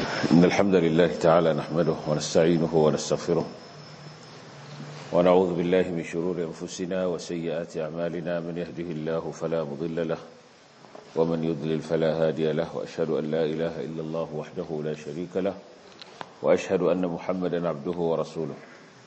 إن الحمد لله تعالى نحمده ونستعينه ونستغفره ونعوذ بالله من شرور أنفسنا وسيئات أعمالنا من يهده الله فلا مضل له ومن يضلل فلا هادي له وأشهد أن لا إله إلا الله وحده لا شريك له وأشهد أن محمدا عبده ورسوله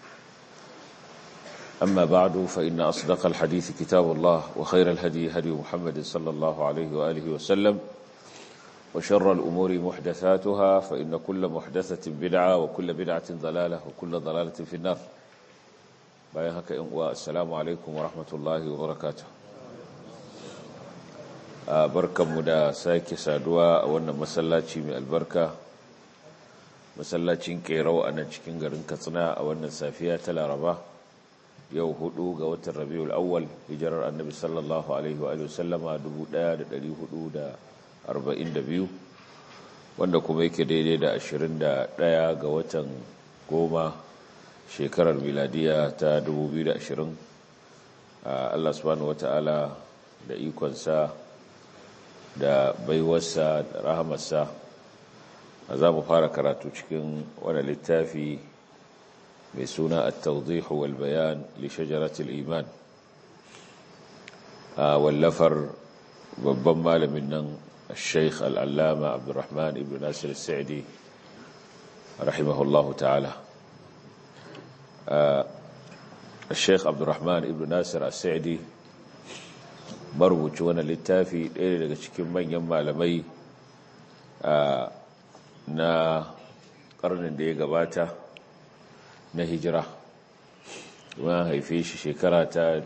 أما بعد فإن أصدق الحديث كتاب الله وخير الهدي هدي محمد صلى الله عليه وآله وسلم وشر الأمور محدثاتها فإن كل محدثة بدعة وكل بدعة ضلالة وكل ضلالة في النار بايهك والسلام عليكم ورحمة الله وبركاته barkanmu da sake saduwa a wannan masallaci mai albarka masallacin kerau a nan cikin garin katsina a wannan safiya ta laraba yau hudu ga watan rabiul awwal hijirar annabi sallallahu alaihi wa sallama 1442 wanda kuma yake daidai da 21 ga watan goma shekarar miladiya ta 2020 Allah subhanahu wata'ala da ikonsa da baiwarsa da rahamarsa za mu fara karatu cikin wani littafi mai suna at-tawdih wal bayan li shajaratil iman wallafar babban malamin nan الشيخ العلامة عبد الرحمن ابن ناصر السعدي رحمه الله تعالى الشيخ عبد الرحمن ابن ناصر السعدي marubuci wani littafi ɗaya daga cikin manyan malamai na ƙarnin da ya gabata na hijira kuma haife shi shekara ta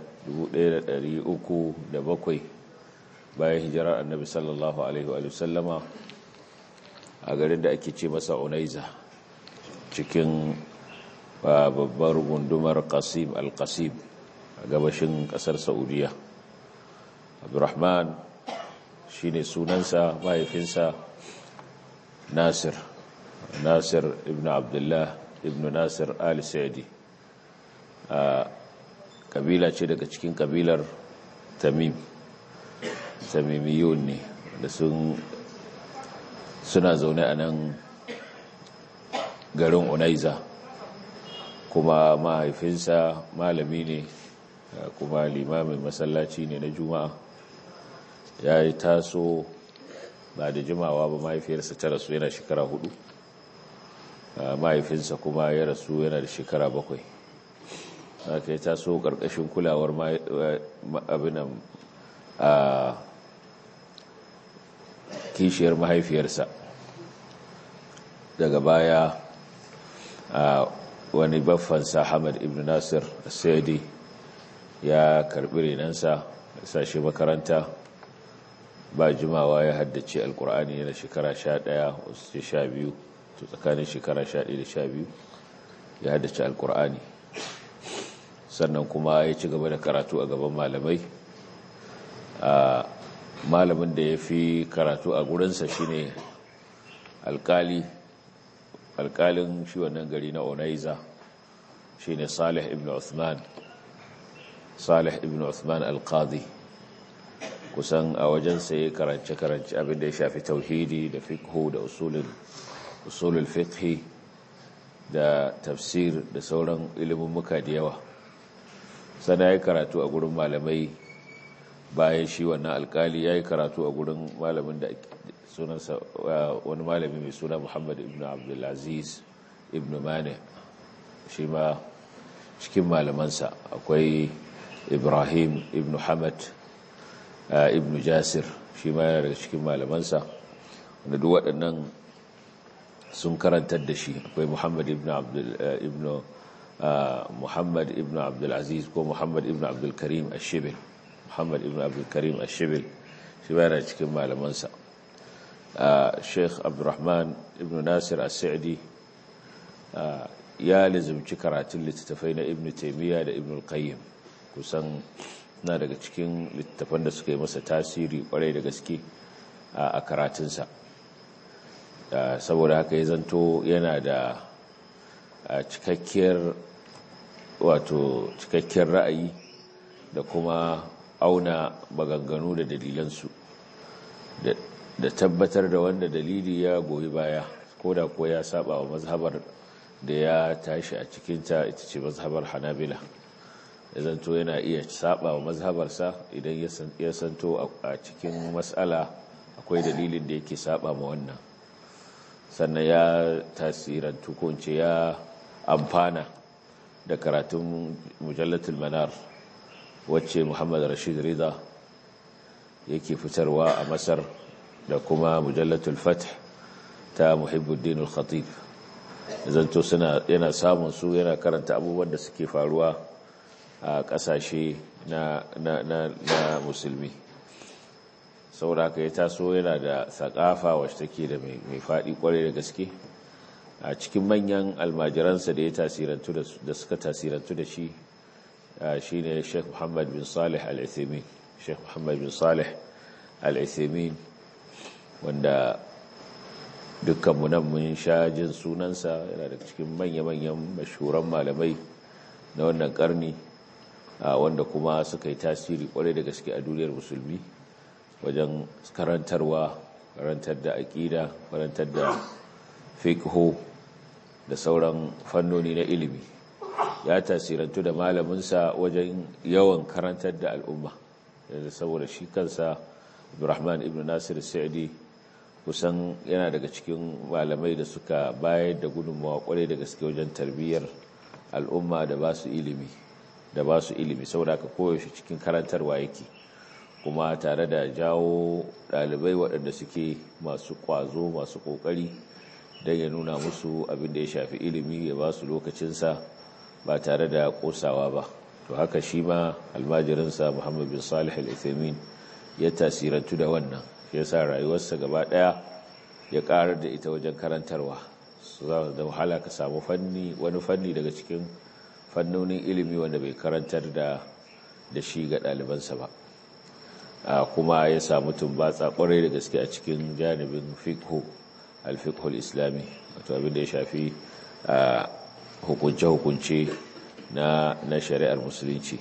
1307 bayan hijirar annabi sallallahu alaihi wa sallama a garin da ake ce masa unaiza cikin babbar gundumar qasim al-qasim a gabashin ƙasar saudiya abdurrahman shi ne sunansa mahaifinsa nasir nasir ibn abdullah ibn nasir al-sa'idi a kabila ce daga cikin kabilar tamim tamimiyun ne da sun suna zaune a nan garin unaiza kuma mahaifinsa malami ne kuma limamin masallaci ne na juma'a ya yi taso ba da jimawa ba mahaifiyarsa ta rasu yana shekara hudu mahaifinsa kuma ya rasu yana da shekara bakwai aka yi taso ƙarƙashin kulawar abinan a kishiyar mahaifiyarsa daga baya a wani baffansa hamad ibn nasir saidi ya karɓi renansa sashe makaranta ba jimawa ya haddace alkur'ani yana shekara sha ɗaya wasu ce sha biyu to tsakanin shekara sha ɗaya da sha biyu ya haddace alkur'ani sannan kuma ya ci gaba da karatu a gaban malamai a malamin da ya fi karatu a gurinsa shine alkali alkalin shi wannan gari na onaiza shine salih ibn uthman salih ibn uthman alqadi kusan a wajensa ya karance-karance abinda ya shafi tauhidi da fiqhu da usulul fiqhi da tafsir da sauran ilimin muka da yawa sana ya karatu a gurin malamai bayan shi wannan alkali ya yi karatu a gurin malamin da sunansa wani malami mai suna muhammad ibn abdulaziz ibn mane shi ma cikin malamansa akwai ibrahim ibn hamad ibn jasir shi ma yana daga cikin malamansa wanda duk waɗannan sun karantar da shi akwai muhammad ibn ibn muhammad ibn abdulaziz ko muhammad ibn abdulkarim ashibil muhammad ibn abdulkarim ashibil shi ma yana cikin malamansa sheikh abdurrahman ibn nasir as-sa'di ya lizumci karatun littattafai na ibn taimiyya da ibn al-qayyim kusan na daga cikin littattafan da suka yi masa tasiri kwarai da gaske a karatunsa saboda haka ya zanto yana da cikakkiyar wato cikakkiyar ra'ayi da kuma auna maganganu da dalilansu da tabbatar da wanda dalili ya goyi baya ko da ko ya saba wa mazhabar da ya tashi a cikinta ita ce mazhabar hanabila ya zanto yana iya saba wa mazhabarsa idan ya santo a cikin matsala akwai dalilin da yake saba ma wannan sannan ya tasirantu ko ya amfana da karatun mujallatul manar wacce muhammad rashid rida yake fitarwa a masar da kuma mujallatul fath ta muhibbuddin al-khatib zanto suna yana samun su yana karanta abubuwan da suke faruwa a kasashe na, na, na, na musulmi saboda haka ya taso yana da sakafa wacce take da mai faɗi kwarai da gaske a cikin manyan almajiransa da ya tasirantu da suka tasirantu da shi shi ne sheikh muhammad bin salih al-ithimin sheikh muhammad bin salih al-ithimin wanda dukkanmu nan mun sha jin sunansa yana da cikin manya-manyan mashuran malamai na wannan karni wanda kuma suka yi tasiri kwarai da gaske a duniyar musulmi wajen karantarwa karantar da aƙida karantar da fiqhu da sauran fannoni na ilimi ya tasirantu da malaminsa wajen yawan karantar da al'umma saboda shi kansa Abdurrahman ibn Nasir Sa'di kusan yana daga cikin malamai da suka bayar da gudunmawa kwarai da gaske wajen tarbiyyar al'umma da ba su ilimi da ba su ilimi saboda ka koyaushe cikin karantarwa yake kuma tare da jawo ɗalibai waɗanda suke masu ƙwazo masu ƙoƙari don ya nuna musu abin da ya shafi ilimi ya ba su lokacinsa ba tare da ƙosawa ba to haka shi ma almajirinsa muhammad bin salih al-ithamin ya tasirantu da wannan ya sa rayuwarsa gaba ɗaya ya ƙarar da ita wajen karantarwa su za da wahala ka samu fanni wani fanni daga cikin fannonin ilimi wanda bai karantar da da shi ga ɗalibansa ba kuma ya samu tumbatsa ƙwarai da gaske a cikin janibin fiqhu al-fiqhu al-islami wato abin da ya shafi hukunce-hukunce na na shari'ar musulunci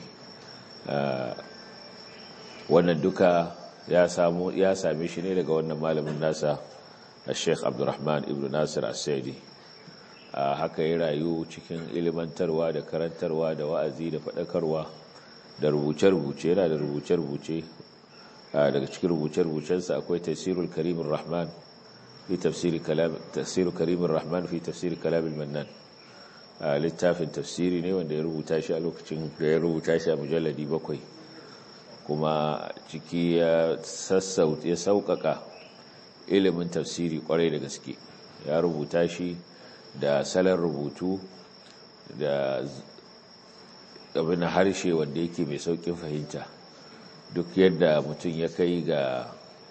wannan duka ya samu ya same shi ne daga wannan malamin nasa Sheikh Abdulrahman Ibn Nasir As-Saidi haka ya rayu cikin ilimantarwa da karantarwa da wa'azi da faɗakarwa da rubuce-rubuce yana da rubuce-rubuce daga cikin rubuce-rubucensa akwai tafsirul karimin rahman fi tafsiri kalam tafsirul karimin rahman fi tafsiri kalamil mannan littafin tafsiri ne wanda ya rubuta shi a lokacin da ya rubuta shi a mujalladi bakwai kuma ciki ya sassauta ya sauƙaƙa ilimin tafsiri kwarai da gaske ya rubuta shi da salon rubutu da abin harshe wanda yake mai sauƙin fahimta duk yadda mutum ya kai ga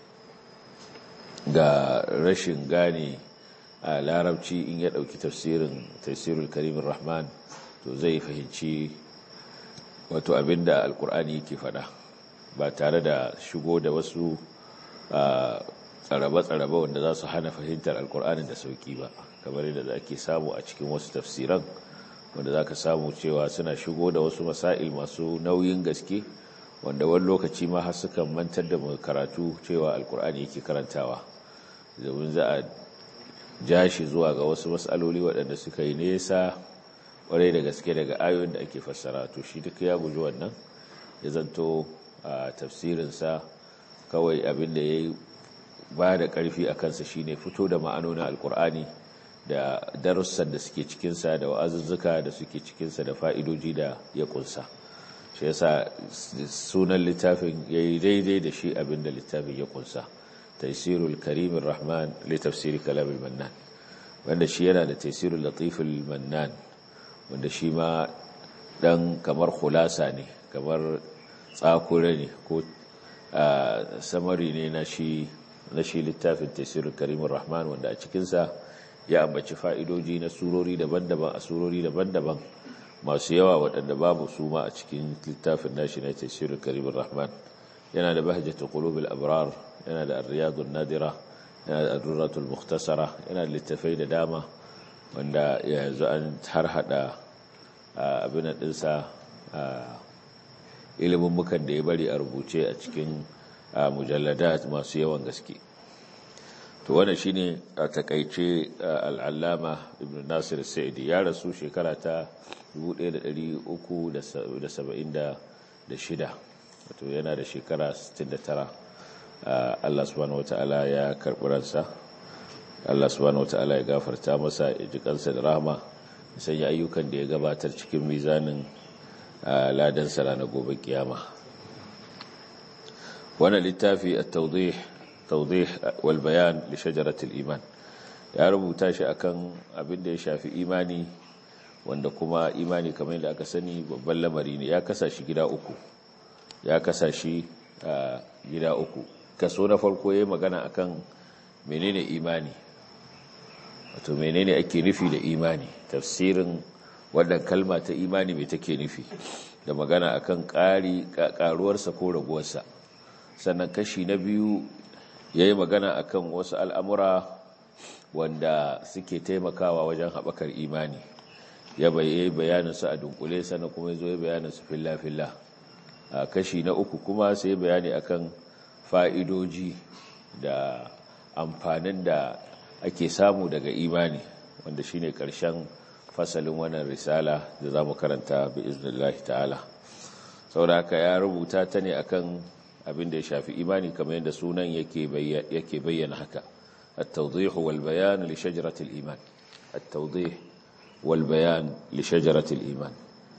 ga rashin gane a larabci in ya ɗauki tafsirin tafsirul karimin rahman to zai fahimci wato abinda alkur'ani yake faɗa ba tare da shigo da wasu tsarabe-tsarabe wanda za su hana fahimtar alkur'ani da sauki ba kamar yadda ake samu a cikin wasu tafsiran wanda za ka samu cewa suna shigo da wasu masail masu nauyin gaske wanda wani lokaci ma har sukan mantar da mai karatu cewa alkur'ani yake karantawa domin za a ja shi zuwa ga wasu matsaloli waɗanda suka yi nesa ƙwarai da gaske daga ayoyin da ake fassara to shi duk ya guji wannan ya zanto a tafsirinsa kawai abin da ya yi ba da ƙarfi a kansa shine fito da ma'anonin alkur'ani da darussan da suke cikinsa da wa'azuzzuka da suke cikinsa da fa'idoji da ya ƙunsa shi yasa sunan littafin ya yi daidai da shi abin da littafin ya ƙunsa taisirul karimin rahman li tafsiri kalamin mannan wanda shi yana da taisirul latiful mannan wanda shi ma dan kamar hulasa ne kamar tsakure ne ko samari ne na shi na shi littafin taisirul karimin rahman wanda a cikinsa ya ambaci fa'idoji na surori daban-daban a surori daban-daban masu yawa waɗanda babu su ma a cikin littafin nashi na taisirul karimin rahman yana da bahjatu qulubil abrar yana da ar-riyadun nadira yana da ad-durratul mukhtasara yana da littafai da dama wanda yanzu an har hada abin dinsa ilimin mukan da ya bari a rubuce a cikin mujalladat masu yawan gaske to to wannan shine a takaice al'allama ibn nasir sa'idi ya rasu shekara ta 1376 wato yana da shekara 69 Allah subhanahu wata'ala ya karɓi ransa Allah subhanahu wata'ala ya gafarta masa ya ji kansa da rahama sanya ayyukan da ya gabatar cikin mizanin ladansa ranar gobe kiyama wannan littafi at-tawdih tawdih wal bayan li shajaratil iman ya rubuta shi akan abin da ya shafi imani wanda kuma imani kamar yadda aka sani babban lamari ne ya kasa shi gida uku ya kasa shi gida uku kaso na farko yayi magana akan menene imani wato menene ake nufi da imani tafsirin wannan kalma ta imani mai take nufi da magana akan ƙari ƙaruwarsa ko raguwarsa sannan kashi na biyu ya yi magana akan wasu al'amura wanda suke taimakawa wajen haɓakar imani ya bayyana bayaninsu a dunkule sannan kuma ya zo ya bayaninsu filla-filla a kashi na uku kuma sai bayani akan fa'idoji da amfanin da ake samu daga imani wanda shine ƙarshen fasalin wannan risala da za mu karanta bi iznillahi ta'ala saboda haka ya rubuta ta ne akan abin da ya shafi imani kamar yadda sunan yake bayyana haka at-tawdih wal bayan li shajarati al-iman at-tawdih wal bayan li shajarati al-iman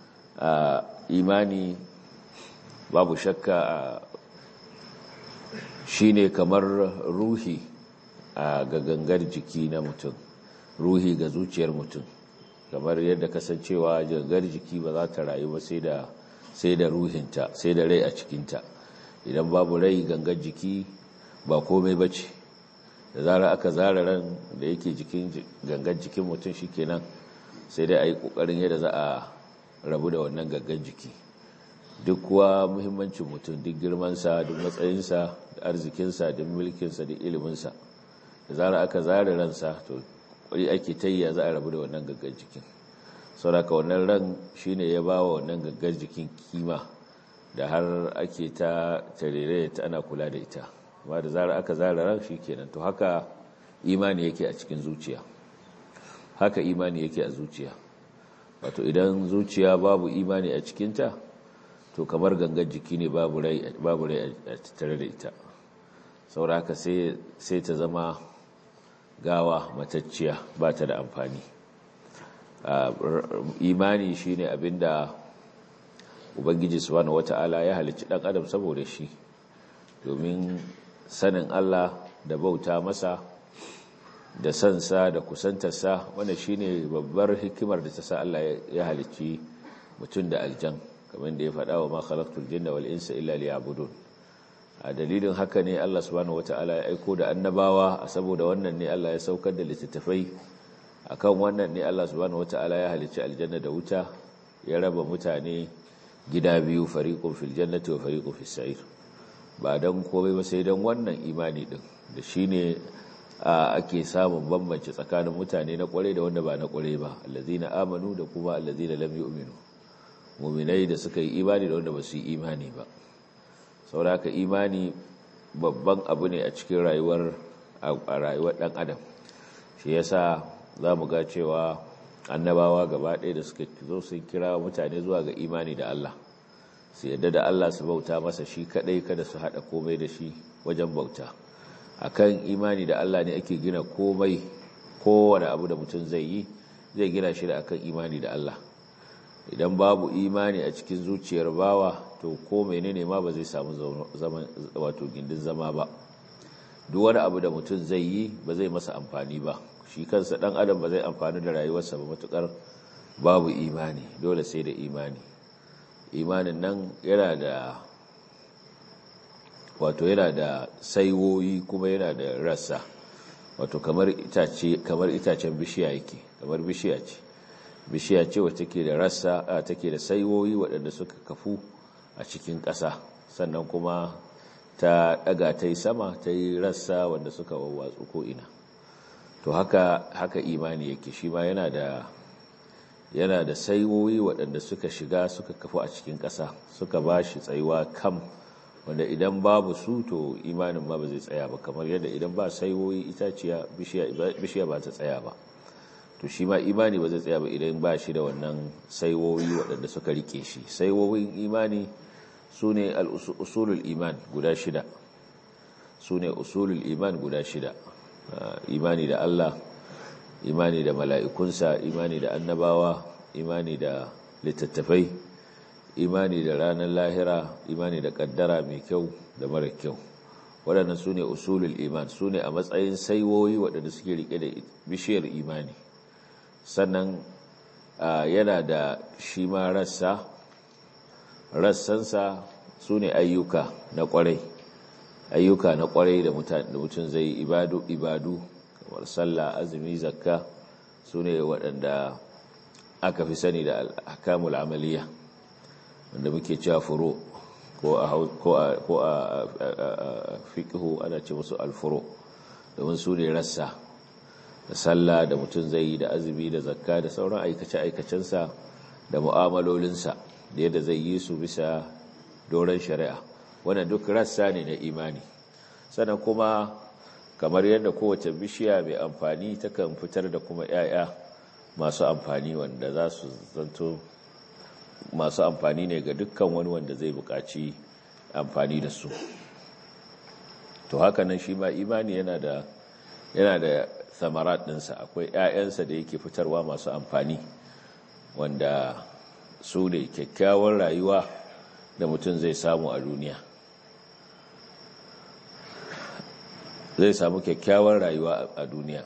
imani babu shakka shine kamar ruhi a ga gangar jiki na mutum ruhi ga zuciyar mutum kamar yadda kasancewa gangar jiki ba za ta rayu ba sai da sai da ruhinta sai da rai a cikinta idan babu rai gangar jiki ba komai bace da zara aka zara ran da yake jikin gangar jikin mutum shikenan sai dai a yi kokarin yadda za a rabu da wannan gangar jiki duk kuwa muhimmancin mutum duk girmansa duk matsayinsa da arzikinsa duk mulkinsa duk iliminsa da zara aka zara ransa to kwari ake tayya za a rabu da wannan gangar jikin sauraka wannan ran shine ya ba wa wannan gangar jikin kima da har ake ta tarere ta ana kula da ita amma da zara aka zara ran shi kenan to haka imani yake a cikin zuciya haka imani yake a zuciya wato idan zuciya babu imani a cikinta to kamar gangar jiki ne babu rai a tattare da ita sauraka sai ta zama gawa matacciya ba ta da amfani imani shine abinda ubangiji subhanahu wata'ala ya halicci dan adam saboda shi domin sanin Allah da bauta masa da sansa da kusantarsa wanda shine babbar hikimar da ta sa Allah ya halicci mutum da aljan kamar da ya faɗa wa ma khalaqtul jinna wal insa illa liya'budun a dalilin haka ne Allah subhanahu wata'ala ya aiko da annabawa a saboda wannan ne Allah ya saukar da littattafai akan wannan ne Allah subhanahu wata'ala ya halicci aljanna da wuta ya raba mutane gida biyu fariqun fil jannati wa fariqun fis sa'ir ba dan komai ba sai dan wannan imani din da shine ake samun bambanci tsakanin mutane na kware da wanda ba na kware ba allazina amanu da kuma allazina lam yu'minu mu'minai da suka yi imani da wanda ba su yi imani ba sauraka imani babban abu ne a cikin rayuwar a rayuwar dan adam shi yasa za mu ga cewa annabawa gaba ɗaya da suka zo sun kira mutane zuwa ga imani da Allah su yadda da Allah su bauta masa shi kaɗai kada su haɗa komai da shi wajen bauta akan imani da Allah ne ake gina komai kowane abu da mutum zai yi zai gina shi da akan imani da Allah idan babu imani a cikin zuciyar bawa to ko menene ma ba zai samu zaman wato gindin zama ba duk wani abu da mutum zai yi ba zai masa amfani ba shi kansa dan adam ba zai amfani da rayuwarsa ba matukar babu imani dole sai da imani imanin nan yana da wato yana da saiwoyi kuma yana da rassa wato kamar itace kamar itacen bishiya yake kamar bishiya ce bishiya ce wacce take da rassa a take da saiwoyi waɗanda suka kafu a cikin ƙasa sannan kuma ta ɗaga ta yi sama ta yi rassa wanda suka wawwatsu ko ina to haka haka imani yake shi ma yana da yana da saiwoyi waɗanda suka shiga suka kafu a cikin ƙasa suka ba shi tsayuwa kam wanda idan babu su to imanin ma ba zai tsaya ba kamar yadda idan ba saiwoyi itaciya bishiya ba ta tsaya ba to shi ma imani ba zai tsaya ba idan ba shi da wannan saiwoyi waɗanda suka rike shi saiwoyin imani su ne usulul iman guda shida su ne usulul iman guda shida imani da Allah imani da mala'ikunsa imani da annabawa imani da littattafai imani da ranar lahira imani da kaddara mai kyau da mara kyau waɗannan su ne usulul iman su ne a matsayin saiwoyi waɗanda suke rike da bishiyar imani sannan yana da shi ma rassa rassansa su ne ayyuka na ƙwarai ayyuka na ƙwarai da mutum zai ibadu ibadu kamar sallah azumi zakka su ne waɗanda aka fi sani da al'akamul amaliya wanda muke cewa furo ko a fiƙihu ana ce musu alfuro domin su ne rassa da sallah da mutum zai yi da azumi da zakka da sauran aikace-aikacensa da mu'amalolinsa da yadda zai yi su bisa doron shari'a wannan duk rassa ne na imani sannan kuma kamar yadda kowace bishiya mai amfani takan fitar da kuma 'ya'ya masu amfani wanda za su zanto masu amfani ne ga dukkan wani wanda zai buƙaci amfani da su to haka nan shi ma imani yana da yana da samarat ɗinsa akwai 'ya'yansa da yake fitarwa masu amfani wanda su ne kyakkyawar rayuwa da mutum zai samu a duniya zai samu kyakkyawar rayuwa a duniya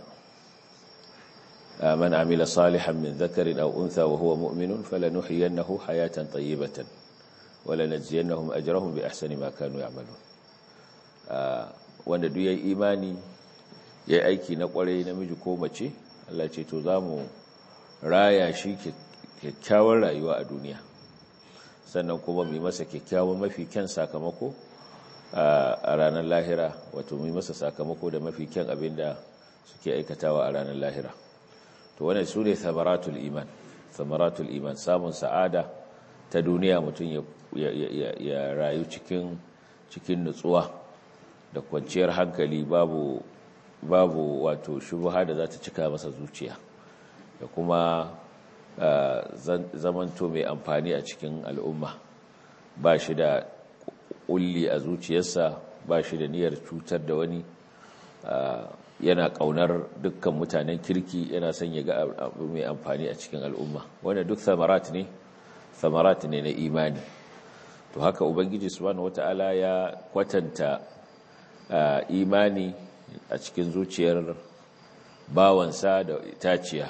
من عمل صالحا من ذكر أو أنثى وهو مؤمن فلنحيينه حياة طيبة ولنجزينهم أجرهم بأحسن ما كانوا يعملون wanda duk yayi imani yayi aiki na kwarai namiji ko mace Allah ce to zamu raya shi kyakkyawar rayuwa a duniya sannan kuma mu masa kyakkyawan mafi kyan sakamako a ranar lahira wato mu masa sakamako da mafi kyan abinda suke aikatawa a ranar lahira to wannan su ne samaratul iman samaratul iman samun sa'ada ta duniya mutum ya rayu cikin cikin nutsuwa da kwanciyar hankali babu babu wato shubha da za ta cika masa zuciya da kuma zamanto mai amfani a cikin al'umma ba shi da kulli a zuciyarsa ba shi da niyyar cutar da wani yana kaunar dukkan mutanen kirki yana son ya ga abu mai amfani a cikin al'umma wanda duk samarat ne samarat ne na imani to haka ubangiji subhanahu wataala ya kwatanta imani a cikin zuciyar bawansa da itaciya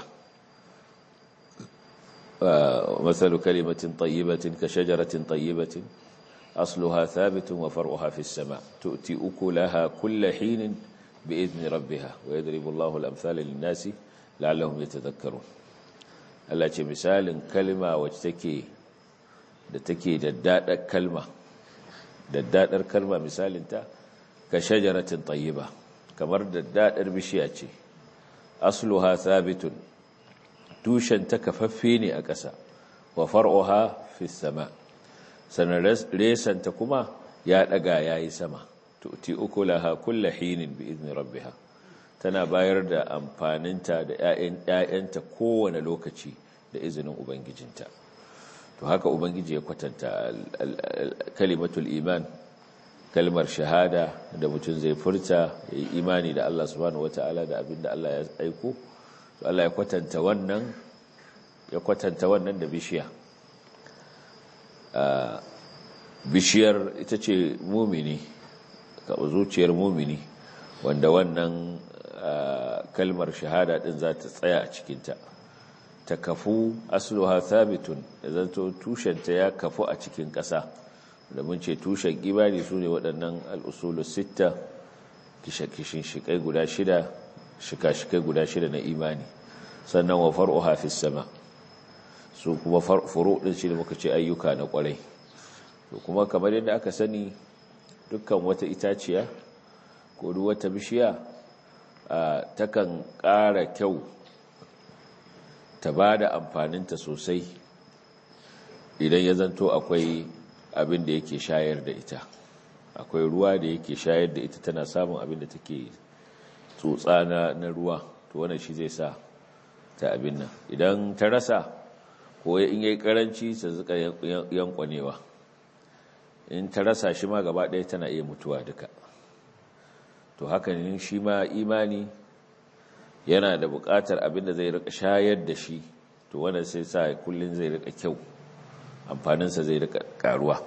masalu kalimatin tayyibatin ka shajaratin tayyibatin asluha thabitun wa far'uha fis sama tu'ti ukulaha kulla hinin بإذن ربها ويضرب الله الأمثال للناس لعلهم يتذكرون Allah ce misalin kalma wacce take da take daddadar kalma daddadar kalma misalinta ka shajaratin tayyiba kamar daddadar bishiya ce asluha thabitun tushen ta kafaffe ne a ƙasa wa far'uha fi sama sanan resanta kuma ya daga yayi sama tu'ti ukulaha kulla hinin bi idni rabbiha tana bayar da amfaninta da ƴaƴanta kowane lokaci da izinin ubangijinta to haka ubangiji ya kwatanta kalimatul iman kalmar shahada da mutum zai furta ya yi imani da Allah subhanahu wataala da abinda Allah ya aiko to Allah ya kwatanta wannan ya kwatanta wannan da bishiya bishiyar ita ce mumini zuciyar mumini wanda wannan kalmar shahada din za ta tsaya a cikinta ta kafu asluha thabitun da zanto tushenta ya kafu a cikin ƙasa da mun ce tushen imani su ne waɗannan al'usulu sita kishin shikai guda shida shika-shikai guda shida na imani sannan wa far'u hafiz sama su kuma furu ɗin shi da muka ce ayyuka na ƙwarai kuma kamar yadda aka sani dukkan wata itaciya ko duk wata bishiya takan ƙara kyau ta ba da amfaninta sosai idan ya zanto akwai abin da yake shayar da ita akwai ruwa da yake shayar da ita tana samun abin da take tsotsa na ruwa to wannan shi zai sa ta abin nan idan ta rasa ko in yayi karanci ta zuka yankwanewa in ta rasa shi ma gaba ɗaya tana iya mutuwa duka to hakan shi ma imani yana da buƙatar abin da zai rika shayar da shi to wannan sai sa kullun zai rika kyau amfaninsa zai rika karuwa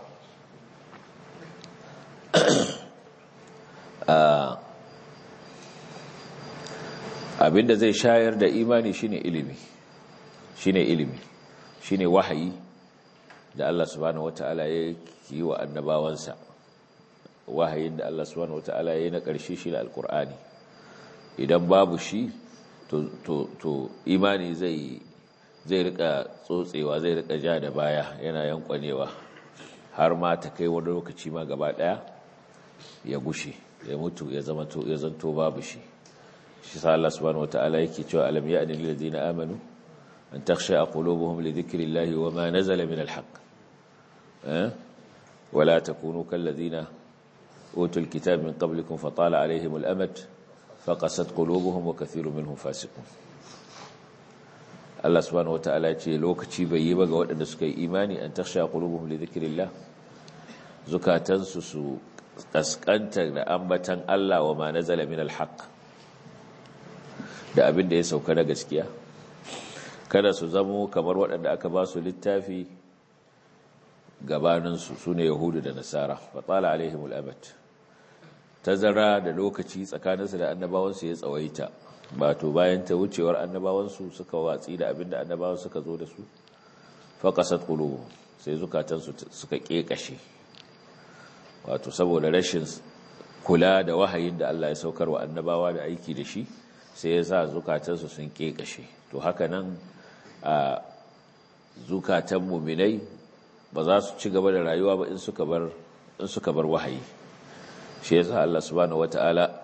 abinda zai shayar da imani shine ilimi shine ilimi shine wahayi da Allah subhanahu wataala ya yi wa annabawansa wahayin da Allah subhanahu wataala ya yi na ƙarshe shi da alkur'ani idan babu shi to to to imani zai zai rika tsotsewa zai rika ja da baya yana yankwanewa har ma ta kai wani lokaci ma gaba daya ya gushe ya mutu ya zama to ya zanto babu shi shi sa Allah subhanahu wataala yake cewa alam ya'ni lil ladina amanu an takhsha qulubuhum li dhikrillahi wa ma nazala min al haqq eh wala takunu kal ladina utul kitab min qablikum fatala alaihim al amad faqasat qulubuhum wa kathirun minhum fasiqun Allah subhanahu wataala ce lokaci bai yi ba ga waɗanda suka yi imani an takhsha qulubuhum li dhikrillah zukatansu su kaskanta da ambatan Allah wa ma nazala min alhaq da abin da ya sauka na gaskiya kada su zamo kamar waɗanda aka ba su littafi gabaninsu su ne yahudu da nasara fatsala alaihim al'abat tazara da lokaci tsakaninsu da annabawansu ya tsawaita ba to bayan ta wucewar annabawansu suka watsi da abin da annabawan suka zo da su faƙasat ƙulubu sai zukatansu suka ƙeƙashe wato saboda rashin kula da wahayin da Allah ya saukar wa annabawa da aiki da shi sai ya sa zukatansu sun ƙeƙashe to haka nan a zukatan muminai ba za su ci gaba da rayuwa ba in suka bar in suka bar wahayi shi yasa Allah subhanahu wataala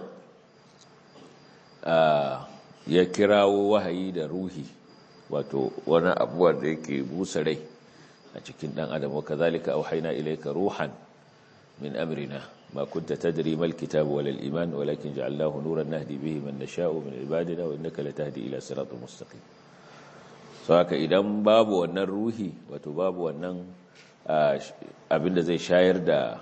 ya kirawo wahayi da ruhi wato wani abuwa da yake busa rai a cikin dan adam wa kazalika auhayna ilayka ruhan min amrina ma kunta tadri mal kitab wal iman walakin ja'alnahu nuran nahdi bihi man nasha'u min ibadina wa innaka latahdi ila siratal mustaqim saka idan babu wannan ruhi wato babu wannan abinda zai shayar da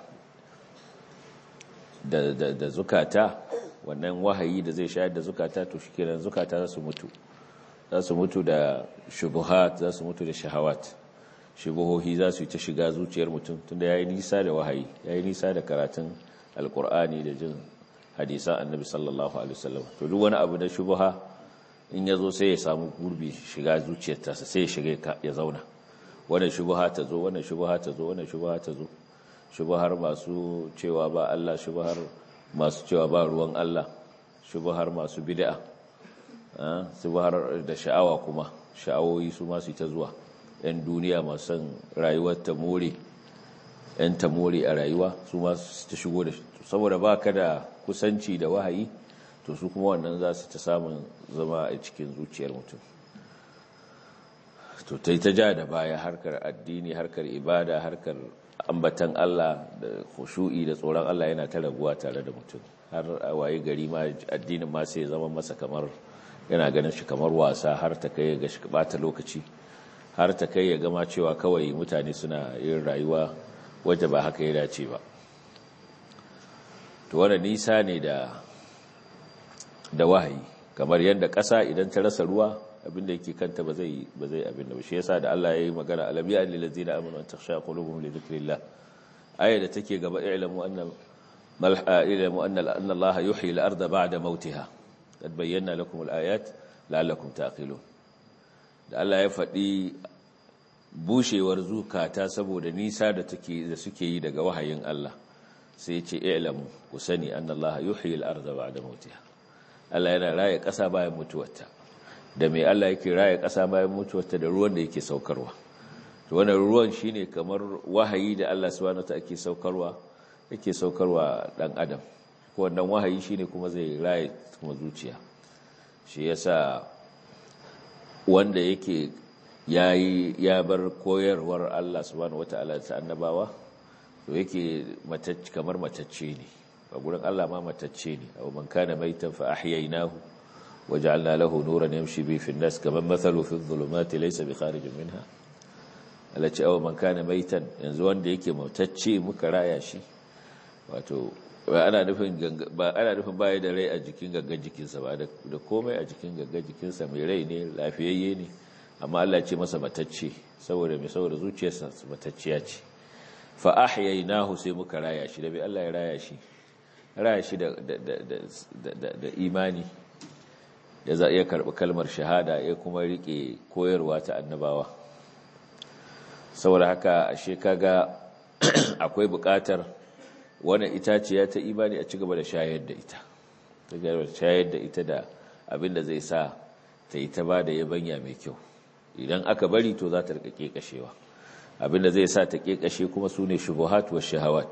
da zukata wannan wahayi da zai shayar da zukata to shikenan zukata za su mutu za su mutu da shubuhat za su mutu da shahawat shubuhohi za su yi ta shiga zuciyar mutum tunda yayi nisa da wahayi yayi nisa da karatun alkur'ani da jin hadisan annabi sallallahu alaihi wasallam to duk wani abu na shubuha in yazo sai ya samu gurbi shiga zuciyar ta sai ya shiga ya zauna wannan shubuha ta zo wannan shubuha ta zo wannan shubuha ta zo shubuhar masu cewa ba Allah shubuhar masu cewa ba ruwan Allah shubuhar masu bid'a shubuhar da sha'awa kuma sha'awoyi su masu ta zuwa yan duniya masu son rayuwar ta more yan ta more a rayuwa su masu ta shigo da saboda ba ka da kusanci da wahayi to su kuma wannan za su ta samun zama a cikin zuciyar mutum to ta yi ta ja da baya harkar addini harkar ibada harkar ambatan Allah da khushu'i da tsoron Allah yana ta raguwa tare da mutum har a waye gari ma addinin ma sai zama masa kamar yana ganin shi kamar wasa har ta kai ga shi bata lokaci har ta kai ya gama cewa kawai mutane suna yin rayuwa wadda ba haka ya dace ba to wannan nisa ne da da wahayi kamar yadda ƙasa idan ta rasa ruwa abinda yake kanta ba zai ba zai abin da shi yasa da Allah yayi magana alam ya lil ladina amanu an takhsha qulubuhum li dhikrillah aya da take gaba ilmu anna mal ilmu anna anna Allah yuhyi al arda ba'da mautiha qad bayyana lakum al ayat la'allakum taqilun da Allah ya faɗi bushewar zukata saboda nisa da take da suke yi daga wahayin Allah sai ya ce ilmu ku sani anna Allah yuhyi al arda ba'da mautiha Allah yana raye ƙasa bayan mutuwarta da mai Allah yake raye ƙasa bayan mutuwarta da ruwan da yake saukarwa to wannan ruwan shine kamar wahayi da Allah subhanahu wataala yake saukarwa yake saukarwa dan adam ko wannan wahayi shine kuma zai raye kuma zuciya shi yasa wanda yake yayi ya bar koyarwar Allah subhanahu wataala ta annabawa to yake matacce kamar matacce ne a gurin Allah ma matacce ne aw man kana maitan fa ahyaynahu waja'alna lahu nuran yamshi bi fi an-nas kaman mathalu fi adh-dhulumati laysa bi kharijin minha alaci aw man kana maitan yanzu wanda yake matacce muka raya shi wato ba ana nufin ba ana nufin baya da rai a jikin gangan jikinsa ba da komai a jikin gangan jikinsa mai rai ne lafiyayye ne amma Allah ce masa matacce saboda mai saboda zuciyarsa matacciya ce fa ahyaynahu sai muka raya shi da bai Allah ya raya shi raya shi da da imani ya za iya karbi kalmar shahada ya kuma rike koyarwa ta annabawa saboda haka ashe kaga akwai bukatar wannan itaciya ta imani a cigaba da shayar da ita ta gaba shayar da ita da abinda zai sa ta yi ta ba da yabanya mai kyau idan aka bari to za ta rika kashewa abinda zai sa ta kashe kuma su ne shubuhat wa shahawat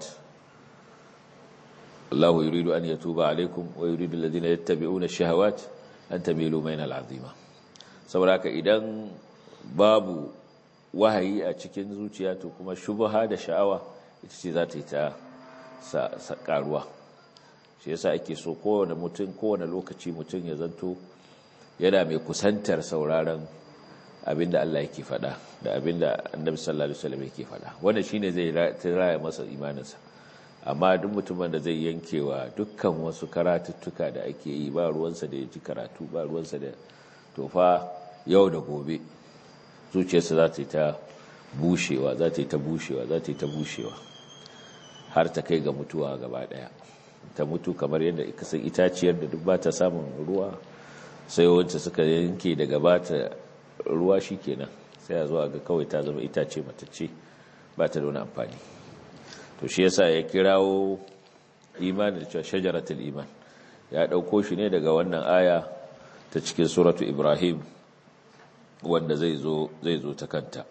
Allah yuridu an yatuba alaikum wa yuridu alladhina yattabi'una shahawat an tamilu mayna al'azima saboda haka idan babu wahayi a cikin zuciya to kuma shubha da sha'awa ita ce za ta yi ta sa karuwa shi yasa ake so kowane mutum kowane lokaci mutum ya zanto yana mai kusantar sauraron abinda Allah yake faɗa da abinda Annabi sallallahu alaihi wasallam yake faɗa wannan shine zai raya masa imaninsa amma duk mutumin da zai yankewa dukkan wasu karatuttuka da ake yi ba ruwansa da ya ji karatu ba ruwansa da tofa yau da gobe zuciyarsa za ta yi ta bushewa za ta yi ta bushewa za ta yi ta bushewa har ta kai ga mutuwa gaba daya ta mutu kamar yadda kasan itaciyar da duk ba ta samun ruwa sai wanda suka yanke daga ba ta ruwa shi kenan sai a zuwa ga kawai ta zama itace matacce ba ta da wani amfani to shi yasa ya kirawo imani da cewa shajaratul iman ya dauko shi ne daga wannan aya ta cikin suratu ibrahim wanda zai zo zai zo ta kanta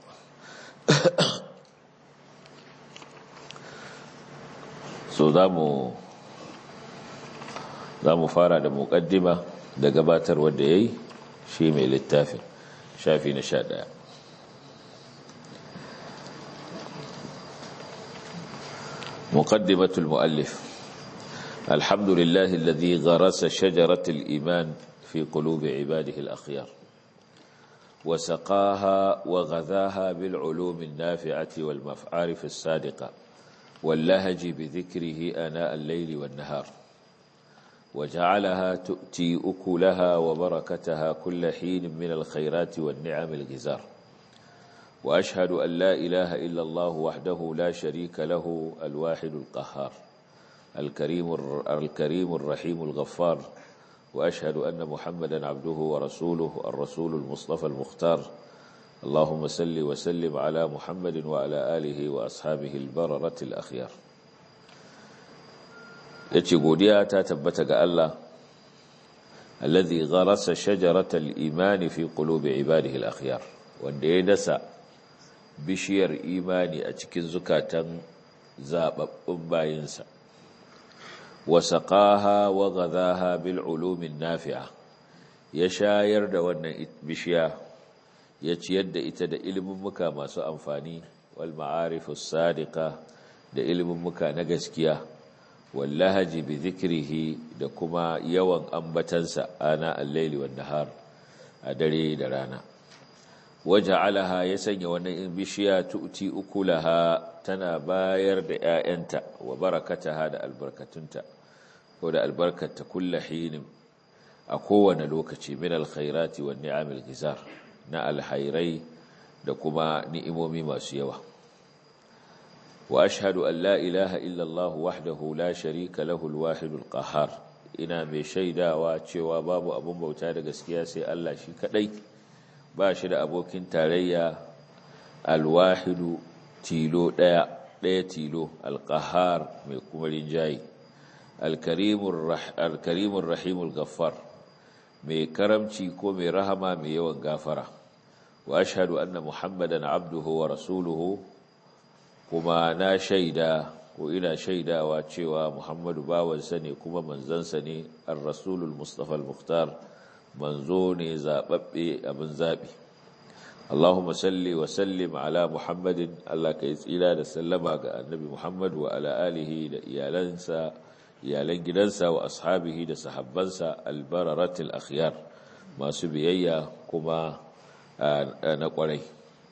so za mu za mu fara da muƙaddima da gabatar wanda ya yi shi mai littafin shafi na sha ɗaya مقدمة المؤلف الحمد لله الذي غرس شجرة الإيمان في قلوب عباده الأخيار وسقاها وغذاها بالعلوم النافعة والمعارف الصادقة واللهج بذكره آناء الليل والنهار وجعلها تؤتي أكلها وبركتها كل حين من الخيرات والنعم الغزار وأشهد أن لا إله إلا الله وحده لا شريك له الواحد القهار الكريم, الكريم الرحيم الغفار وأشهد أن محمدا عبده ورسوله الرسول المصطفى المختار اللهم صل وسلم على محمد وعلى آله وأصحابه البررة الأخيار yace godiya ta tabbata ga Allah alladhi gharasa shajaratal imani fi qulubi ibadihi al-akhyar wanda ya dasa bishiyar imani a cikin zukatan zababbun bayinsa wa saqaha wa ghadaha bil ulumin nafi'a ya shayar da wannan bishiya ya ciyar da ita da ilimin muka masu amfani wal ma'arifus sadiqa da ilimin muka na gaskiya wallahaji bi zikrihi da kuma yawan ambatansa ana al-laili wan nahar a dare da rana waja'alaha ya sanya wannan bishiya tu'ti ukulaha tana bayar da 'ya'yanta wa barakataha da albarkatunta ko da albarkata kullahin a kowane lokaci min alkhairati wan ni'amil gizar na alhairai da kuma ni'imomi masu yawa وأشهد أن لا إله إلا الله وحده لا شريك له الواحد القهار ina mai shaidawa cewa babu abun bauta da gaskiya sai Allah shi kadai ba shi da abokin tarayya alwahidu tilo daya daya tilo alqahar mai kuma rinjayi alkarimur alkarimur rahimul ghaffar mai karamci ko mai rahama mai yawan gafara wa ashhadu anna muhammadan abduhu wa rasuluhu kuma na shaida ko ina shaidawa cewa Muhammadu bawansa ne kuma manzansa ne ar-rasulul mustafa al-mukhtar manzo ne zababbe abin zabi Allahumma salli wa sallim ala Muhammadin Allah ka yi tsira da sallama ga annabi Muhammad wa ala alihi da iyalansa iyalan gidansa wa ashabihi da sahabbansa albararatul akhyar masu biyayya kuma na kwarai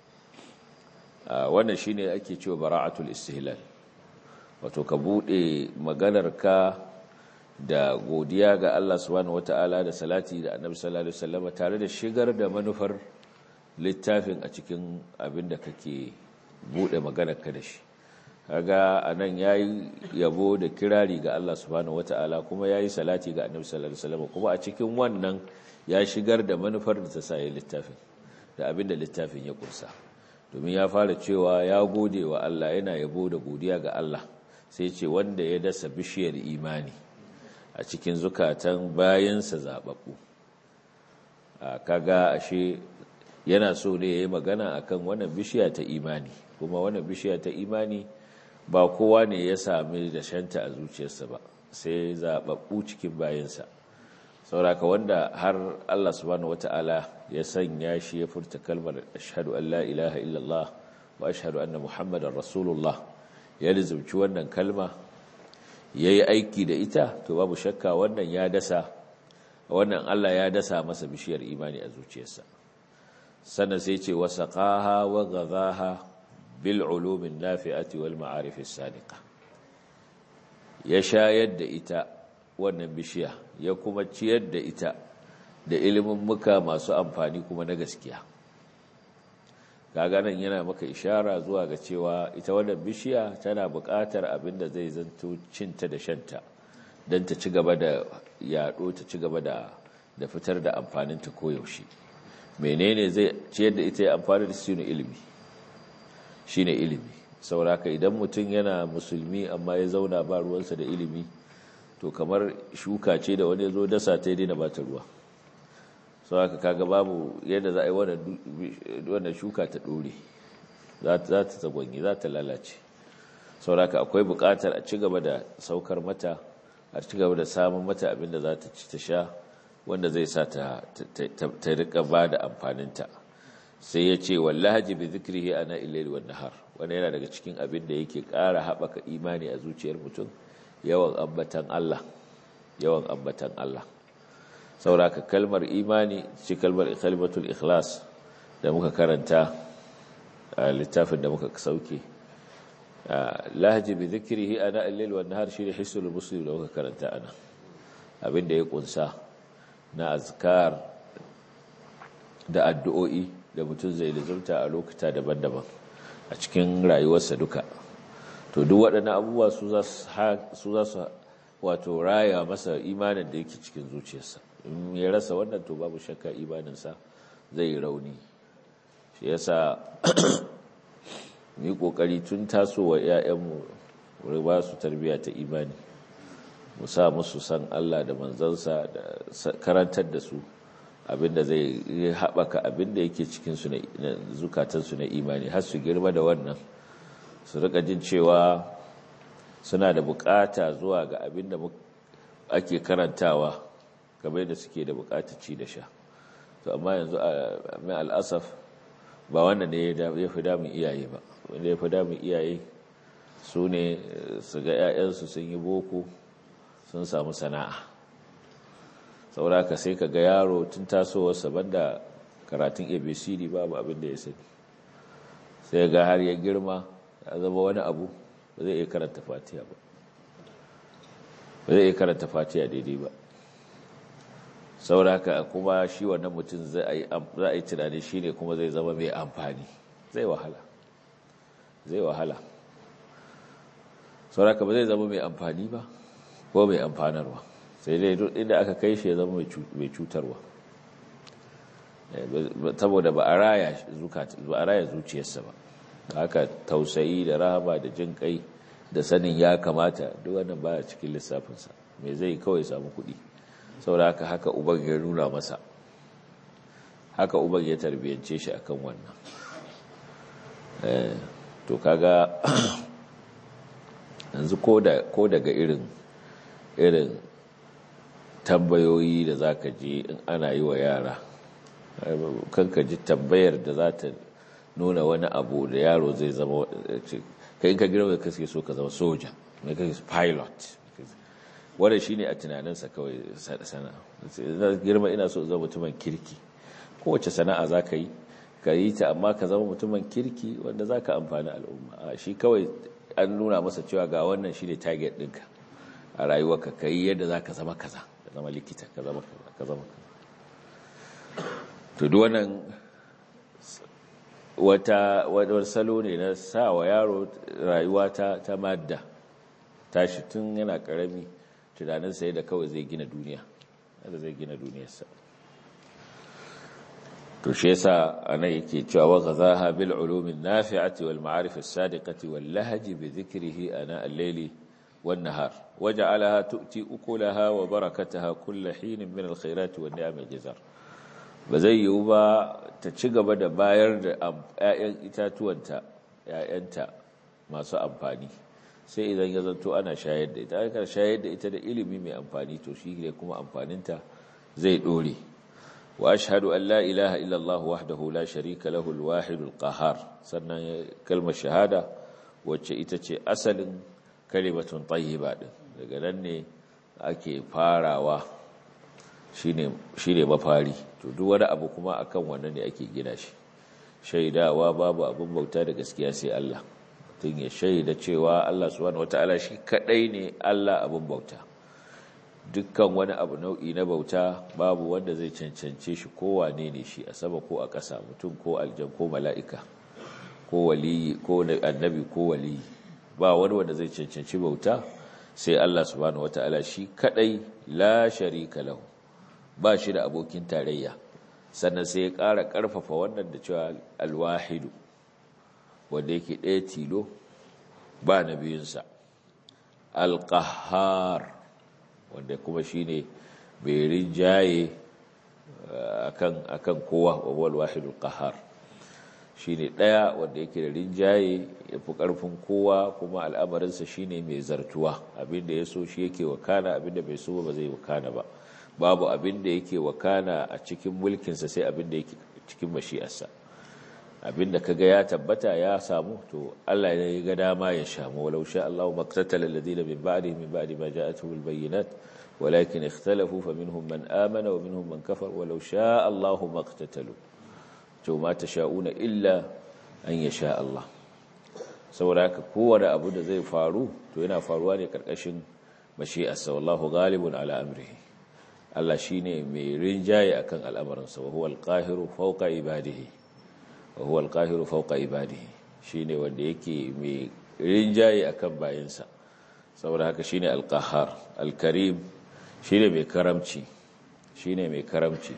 wannan shine ake cewa bara'atul istihlal wato ka bude maganarka da godiya ga Allah subhanahu wataala da salati da annabi sallallahu alaihi wasallam tare da shigar da manufar littafin a cikin abin da kake bude maganarka da shi kaga anan yayi yabo da kirari ga Allah subhanahu wataala kuma yayi salati ga Annabi sallallahu alaihi wasallam kuma a cikin wannan ya shigar da manufar da ta sa littafin da abin da littafin ya kursa domin ya fara cewa ya gode wa Allah yana yabo da godiya ga Allah sai ce wanda ya dasa bishiyar imani a cikin zukatan bayansa zababbu kaga ashe yana so ne yayi magana akan wannan bishiya ta imani kuma wannan bishiya ta imani ba kowa ne ya sami da shanta a zuciyarsa ba sai zaɓaɓɓu cikin bayansa sauraka wanda har Allah subhanahu wata'ala ya sanya shi ya furta kalmar ashhadu an la ilaha illallah wa ashhadu anna muhammadar rasulullah ya lizumci wannan kalma ya yi aiki da ita to babu shakka wannan ya dasa wannan Allah ya dasa masa bishiyar imani a zuciyarsa sannan sai ce wasaqaha wa ghadhaha بالعلوم النافعة والمعارف السادقة ya shayar da ita wannan bishiya ya kuma ciyar da ita da ilimin muka masu amfani kuma na gaskiya nan yana maka ishara zuwa ga cewa ita wannan bishiya tana buƙatar abin da zai zanto cinta da shanta don ta ci gaba da yaɗo ta ci gaba da fitar da amfaninta koyaushe menene zai ciyar da ita ya amfani da su ilimi shine ilimi sauraka idan mutum yana musulmi amma ya zauna ba ruwansa da ilimi to kamar shuka ce da wani ya zo dasa ta daina ba ta ruwa sauraka kaga babu yadda za a yi wannan shuka ta ɗore za ta tsagwanyi za ta lalace sauraka akwai buƙatar a ci gaba da saukar mata a ci gaba da samun mata abinda za ta ci ta sha wanda zai sa ta rika ba da amfaninta sai ya ce wallahi bi zikrihi ana illaili wan nahar wanda yana daga cikin abin da yake ƙara haɓaka imani a zuciyar mutum yawan ambatan Allah yawan ambatan Allah sauraka kalmar imani ce kalmar kalimatul ikhlas da muka karanta a littafin da muka sauke lahaji bi zikrihi ana illaili wan nahar shine hisul muslim da muka karanta ana abin da ya kunsa na azkar da addu'o'i da mutum zai lizurta a lokuta daban-daban a cikin rayuwarsa duka to duk waɗannan abubuwa su za su wato raya masa imanin da yake cikin zuciyarsa in ya rasa wannan to babu shakka imaninsa zai rauni shi yasa yi ƙoƙari tun tasowa 'ya'yanmu wuri ba su tarbiyya ta imani mu sa musu san Allah da manzansa da karantar da su abinda zai haɓaka abinda yake cikinsu na zukatansu na imani har su girma da wannan su rika jin cewa suna da bukata zuwa ga abinda ake karantawa kamar da suke da bukata ci da sha to amma yanzu mai al'asaf ba wannan ne ya fi damun iyaye ba wanda ya fi damun iyaye su ne su ga 'ya'yansu sun yi boko sun samu sana'a sauraka sai ka ga yaro tun tasowarsa banda karatun abcd babu abin da ya sani sai ga har ya girma ya zama wani abu ba zai iya karanta fatiya ba ba zai iya karanta fatiya daidai ba sauraka kuma shi wannan mutum za a yi tunani shi ne kuma zai zama mai amfani zai wahala zai wahala sauraka ba zai zama mai amfani ba ko mai amfanarwa sai dai duk inda aka kai shi ya zama mai cutarwa saboda ba a raya zuciyarsa ba haka tausayi da rahama da jin kai da sanin ya kamata duk wannan baya cikin lissafinsa mai zai kawai samu kuɗi saboda haka haka uban ya nuna masa haka uban ya tarbiyyance shi akan wannan to kaga yanzu ko daga irin irin tambayoyi da za ka je in ana yi wa yara kanka ji tambayar da za ta nuna wani abu da yaro zai zama kai ka girma da kaske so ka zama soja mai kai pilot wadda shi ne a tunaninsa kawai sana'a girma ina so zama mutumin kirki kowace sana'a za ka yi ka yi ta amma ka zama mutumin kirki wanda za ka amfani al'umma shi kawai an nuna masa cewa ga wannan shi ne target ɗinka a rayuwarka ka yi yadda za ka zama kaza ka zama likita ka zama kaza ka zama kaza to duk wannan wata wadar salo ne na sa wa yaro rayuwa ta ta madda tashi tun yana karami tunaninsa yadda kawai zai gina duniya yadda zai gina duniyarsa to shi yasa anan yake cewa wa ghazaha bil ulumin nafi'ati wal ma'arif as-sadiqati wal lahji bi dhikrihi ana al-layli wan nahar waja'alaha tu'ti ukulaha wa barakataha kull hin min al-khairati wan ni'am al-jazar ba zai yiwu ba ta ci gaba da bayar da 'ya'yan itatuwanta 'ya'yanta masu amfani sai idan ya zanto ana shayar da ita aka shayar da ita da ilimi mai amfani to shi ne kuma amfaninta zai dore wa ashhadu an la ilaha illallah wahdahu la sharika lahu al-wahid al-qahhar sannan kalmar shahada wacce ita ce asalin kalimatun tayyiba din daga nan ne ake farawa shine shine mafari to duk wani abu kuma akan wannan ne ake gina shi shaidawa babu abin bauta da gaskiya sai Allah tun ya shaida cewa Allah subhanahu wataala shi kadai ne Allah abin bauta dukkan wani abu nau'i na bauta babu wanda zai cancance shi ko wane ne shi a sama ko a ƙasa mutum ko aljan ko mala'ika ko waliyi ko annabi ko waliyi ba wani wanda zai cancanci bauta sai Allah subhanahu wataala shi kadai la sharika lahu ba shi da abokin tarayya sannan sai ya ƙara ƙarfafa wannan da cewa alwahidu wanda yake ɗaya tilo ba na biyunsa alƙahar wanda kuma shi ne mai rinjaye a kan kowa wawal wahidul ƙahar shi ne ɗaya wanda yake da rinjaye ya fi ƙarfin kowa kuma al'amarinsa shi ne mai zartuwa abinda ya so shi yake wakana abinda bai so ba zai wakana ba babu abinda yake wakana a cikin mulkinsa sai abinda yake cikin mashi'arsa abinda kaga ya tabbata ya samu to Allah ya ga dama ya shamu walau sha Allahu maqtatala alladhina min ba'dihi min ba'di ma ja'atuhum albayyinat walakin ikhtalafu faminhum man amana wa minhum man kafar walau sha Allahu maqtatalu to ma tasha'una illa an yasha Allah saboda haka kowane abu da zai faru to yana faruwa ne karkashin mashi'arsa wallahu ghalibun ala amrihi Allah shine mai rinjaye akan al'amarinsa wa huwa al-qahiru fawqa ibadihi wa huwa al-qahiru fawqa ibadihi shine wanda yake mai rinjaye akan bayinsa saboda haka shine al-qahhar al-karim shine mai karamci shine mai karamci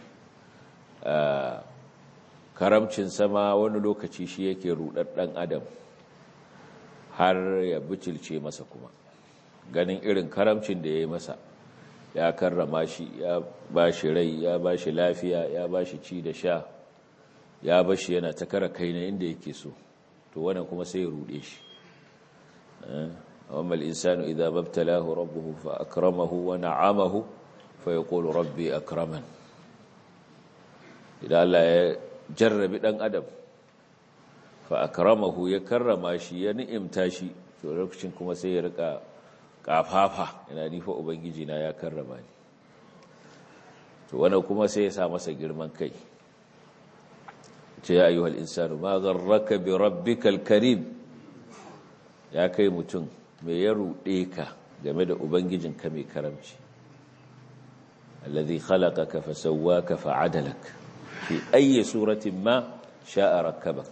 karamcin sama wani lokaci shi yake rudar dan adam har ya bicilce masa kuma ganin irin karamcin da ya yi masa ya karrama shi ya ba shi rai ya ba shi lafiya ya ba shi ci da sha ya ba shi yana ta kara kai na inda yake so to wannan kuma sai ya rude shi amma al-insanu idza mabtalahu rabbuhu fa akramahu wa na'amahu fa yaqulu rabbi akraman idan Allah ya jarrabi dan adam fa akramahu ya karrama shi ya ni'imta shi to lokacin kuma sai ya rika kafafa yana nifa ubangiji na ya karrama ni to wannan kuma sai ya sa masa girman kai ce ya ayyuhal insanu ma gharraka bi rabbikal karim ya kai mutum me ya rude ka game da ubangijinka mai karamci alladhi khalaqaka fa sawwaka fa adalak fi ayyi suratin ma sha'a rakkabak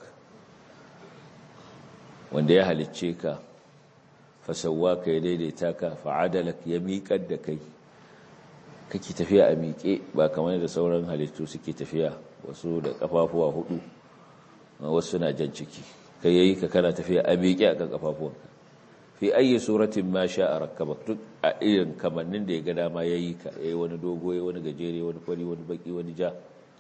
wanda ya halicce ka fasawa ka ya daidaita ka fa'adalak ya miƙar da kai kake tafiya a miƙe ba kamar da sauran halittu suke tafiya wasu da ƙafafuwa hudu wasu na jan ciki kai yayi ka kana tafiya a miƙe a kan ƙafafuwanka fi ayi suratin ma sha a rakkabak duk a irin kamannin da ya ga dama ya yi ka yayi wani dogo ya wani gajere wani fari wani baki wani ja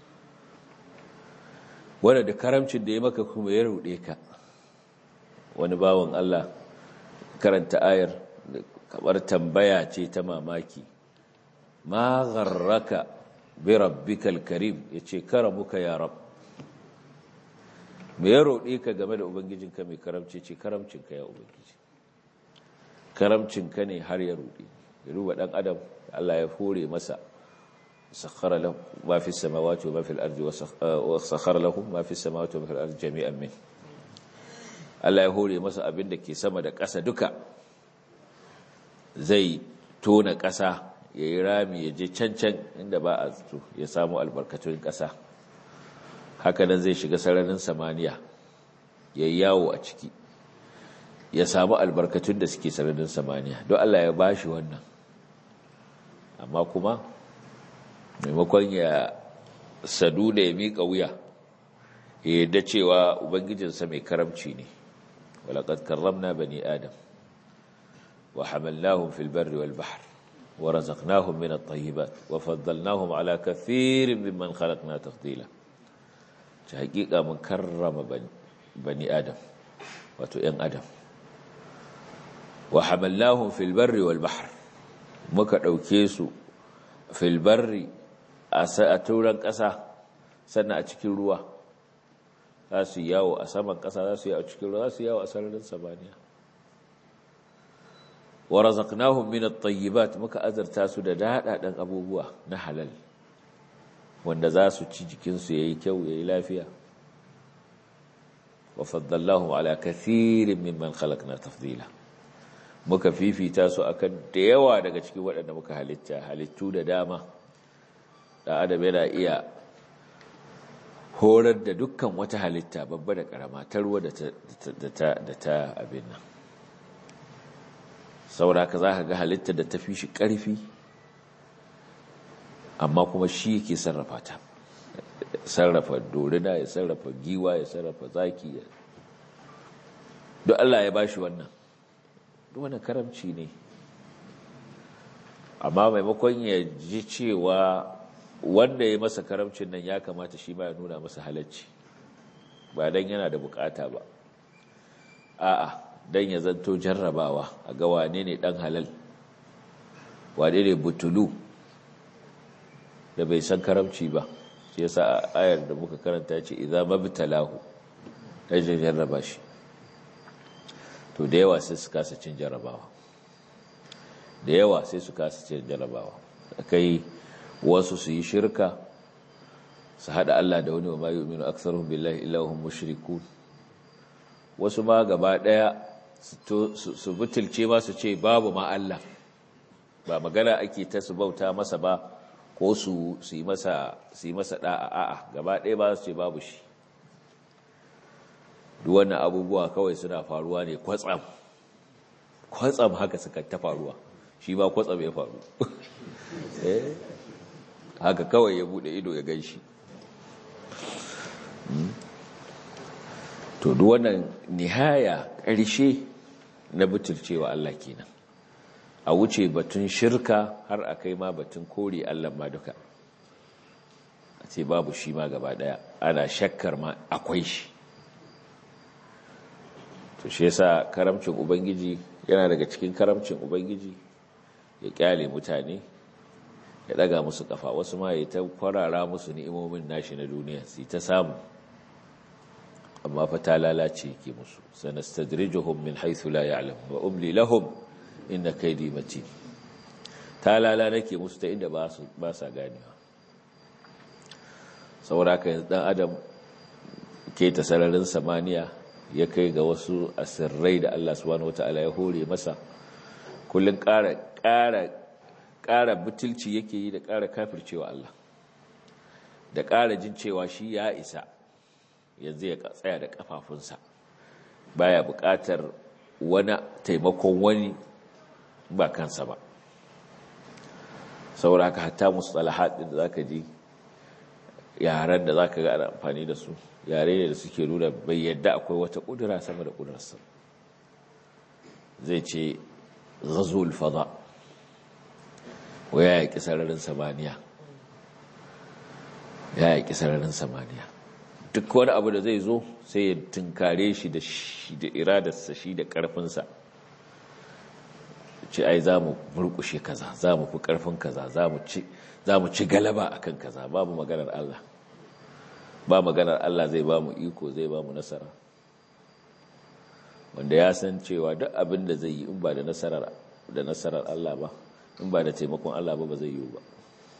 wanda da karamcin da ya maka kuma ya ruɗe ka wani bawan Allah karanta ayar kamar tambaya ce ta mamaki ma gharraka bi rabbikal karim yace karamuka ya rab me ya roɗe ka game da ubangijinka mai karamci ce karamcinka ya ubangiji karamcinka ne har ya roɗe ya ruba ɗan adam Allah ya hore masa sakhara lahu ma fi samawati wa ma fi al-ardi wa sakhara lahum ma fi samawati wa ma fi al-ardi jami'an min Allah ya hore masa abin da ke sama da ƙasa duka zai tona ƙasa ya yi rami ya je cancan inda ba a ya samu albarkatun ƙasa hakanan zai shiga sararin samaniya ya yi yawo a ciki ya samu albarkatun da suke sararin samaniya don Allah ya bashi wannan amma kuma maimakon ya sadu da ya miƙa wuya ya yadda cewa ubangijinsa mai karamci ne walaƙad karramna bani adam wa hamalnahum fil barri wal bahr wa razaqnahum min at-tayyibat wa faddalnahum ala kathirin mimman khalaqna tafdila ta hakika mun karrama bani adam wato ‘yan adam wa hamallahun filbarri wal bahar muka ɗauke su filbarri a turan ƙasa sannan a cikin ruwa za su yawo a saman ƙasa za su yawo a cikin ruwa za su yawo a sararin samaniya wa razaqnahum min at-tayyibat muka azarta su da daɗaɗen abubuwa na halal wanda za su ci jikinsu ya yi kyau ya yi lafiya wa faddallahu ala kathirin mimman khalaqna tafdila muka fifita su akan da yawa daga cikin waɗanda muka halitta halittu da dama da adam yana iya horar da dukkan wata halitta babba da karama ta ruwa da ta abin nan sauraka za ka ga halitta da ta fi shi ƙarfi amma kuma shi yake sarrafa ta sarrafa dorina ya sarrafa giwa ya sarrafa zaki ya duk Allah ya bashi wannan duk wannan karamci ne amma maimakon ya ji cewa wanda ya masa karamcin nan ya kamata shi ma ya nuna masa halacci ba dan yana da bukata ba a'a dan ya zanto jarrabawa a ga wane ne dan halal wane ne butulu da bai san karamci ba shi yasa ayar da muka karanta ce idza mabtalahu dajin jarraba shi to da yawa sai su kasa cin jarrabawa da yawa sai su kasa cin jarrabawa kai wasu su yi shirka su hada Allah da wani wa ma yu'minu aktsaruhum billahi illa hum mushrikun wasu ma gaba daya su butulce ma su ce babu ma Allah ba magana ake ta su bauta masa ba ko su yi masa da'a a'a gaba ɗaya ba su ce babu shi duk wannan abubuwa kawai suna faruwa ne kwatsam kwatsam haka suka ta faruwa shi ba kwatsam ya faru haka kawai ya bude ido ya gan shi to duk wannan nihaya ƙarshe na butulcewa Allah kenan a wuce batun shirka har a kai ma batun kore Allah ma duka a ce babu shi ma gaba daya ana shakkar ma akwai shi to shi yasa karamcin ubangiji yana daga cikin karamcin ubangiji ya kyale mutane ya daga musu kafa wasu ma ya ta kwarara musu ni'imomin nashi na duniya su ta samu amma fa ta lalace yake musu sanastadrijuhum min haythu la ya'lamun wa umli lahum inna kaidi matin ta lala nake musu ta inda ba su ba sa ganewa saboda ka dan adam ke ta sararin samaniya ya kai ga wasu asirrai da Allah subhanahu wataala ya hore masa kullun ƙara ƙara ƙara butulci yake yi da ƙara kafircewa Allah da ƙara jin cewa shi ya isa yanzu ya tsaya da kafafunsa baya buƙatar wani taimakon wani ba kansa ba saboda haka hatta mustalahat din da zaka ji yaran da zaka ga ana amfani da su yare ne da suke nuna bai yadda akwai wata kudura sama da kudurarsa zai ce ghazul fada waya ya sararin samaniya ya yi sararin samaniya duk wani abu da zai zo sai ya tunkare shi da shi da iradarsa shi da karfinsa ce ai za mu murkushe kaza za mu fi karfin kaza za mu ci galaba akan kaza babu maganar Allah ba maganar Allah zai ba mu iko zai ba mu nasara wanda ya san cewa duk abin da zai yi in ba da nasarar da nasarar Allah ba in ba da taimakon Allah ba ba zai yi ba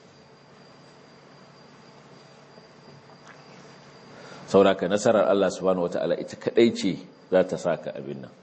sauraka nasarar Allah subhanahu wata'ala ita kadai ce za ta saka abin nan